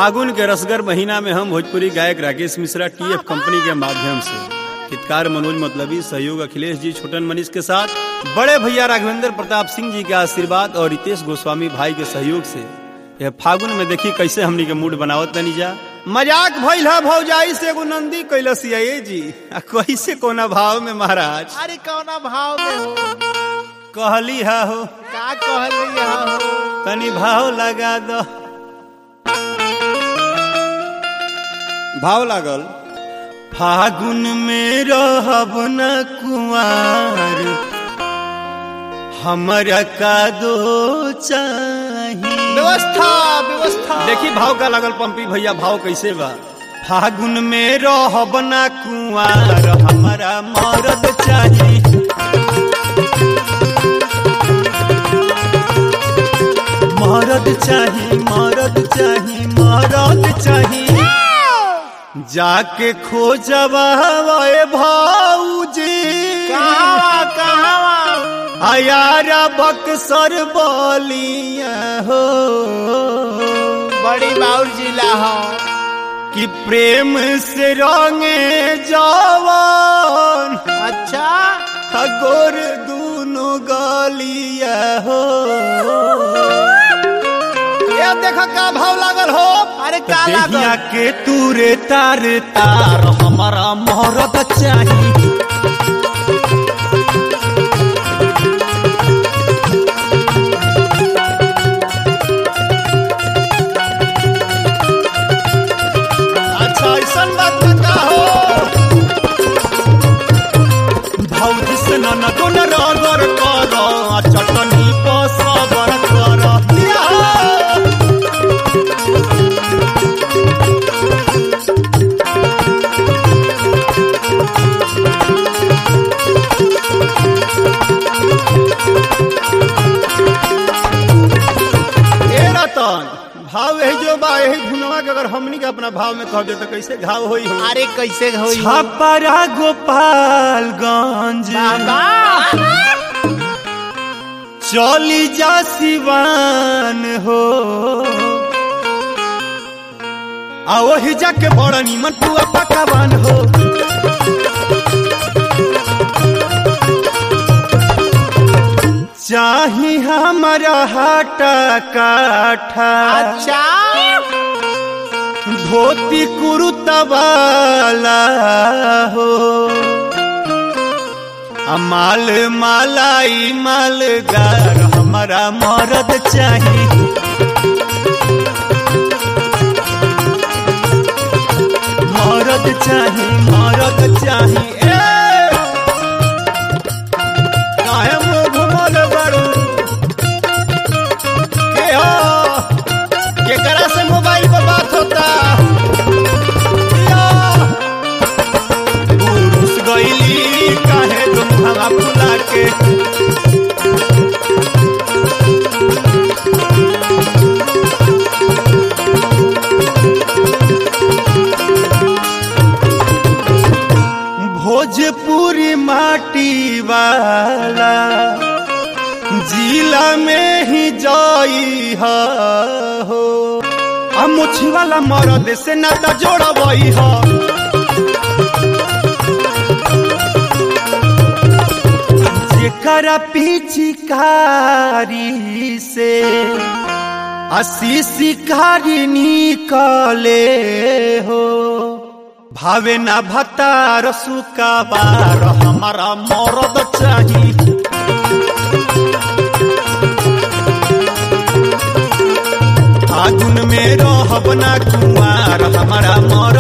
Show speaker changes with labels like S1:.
S1: फागुन के रसगर महीना में हम भोजपुरी गायक राकेश मिश्रा टीएफ कंपनी के माध्यम से गीतकार मनोज मतलबी सहयोग अखिलेश जी छोटन मनीष के साथ बड़े भैया राघवेंद्र प्रताप सिंह जी के आशीर्वाद और रितेश गोस्वामी भाई के सहयोग से यह फागुन में देखी कैसे हमनी के मूड बनावत तनी जा मजाक भइल है भौजाई से एगो नंदी कैलसिया ये जी आ कैसे कोना भाव में महाराज
S2: अरे कौना भाव में हो
S1: कहली है हो
S2: का कहल रही हो
S1: तनी भाव लगा दो भाव लागल फागुन में रहब न कुआर हमरा का दो चाही
S2: व्यवस्था व्यवस्था
S1: देखी भाव का लागल पंपी भैया भाव कैसे बा फागुन में रहब न कुआर हमरा मरद चाही मरद चाही मरद चाही मरद चाही जाके खोजबा भाऊजी
S2: कहावा कहावा
S1: आयारा बक्सर बोलिया हो
S2: बड़ी बाउर जिला हो
S1: कि प्रेम से रंगे जवान
S2: अच्छा
S1: गोर दूनो गलिया हो ये देखो का भाव लागल हो
S2: अरे का
S1: देहिया
S2: लागल
S1: के तूरे तार तार हमारा मोहरत चाही अच्छा ऐसा बात बता हो भौजी से न गुन रगर कर आ चटनी पर सबर कर दिया हो। ए रतन भाव यही जो बा यही धुनवा के अगर हमनी के अपना भाव में कह दे तो कैसे घाव होई हो
S2: अरे कैसे होई हो?
S1: छापरा गोपालगंज
S2: बाबा
S1: चली जा सिवान हो आ वही जाके बड़ा नीमन पुआ पकावान हो चाही हमारा हाटा काठा
S2: अच्छा
S1: धोती कुरुतवाला हो आ माल मालाई मालगार हमारा मरद चाही मरद चाही मरद चाही ए काहे मुंह घुमल बारू के हो केकरा से मोबाइल पर बात होता या, घुस गईली काहे तुम हवा फुला के भोजपुरी माटी वाला जिला में ही जाई हा हो आ मुछी वाला मरद से नाता जोड़बई हा जेकरा पिचकारी से असी शिकारी निकले हो भावे ना भतार सुकाबार हमारा मरद चाही फागुन में रहब ना कुमार हमारा मर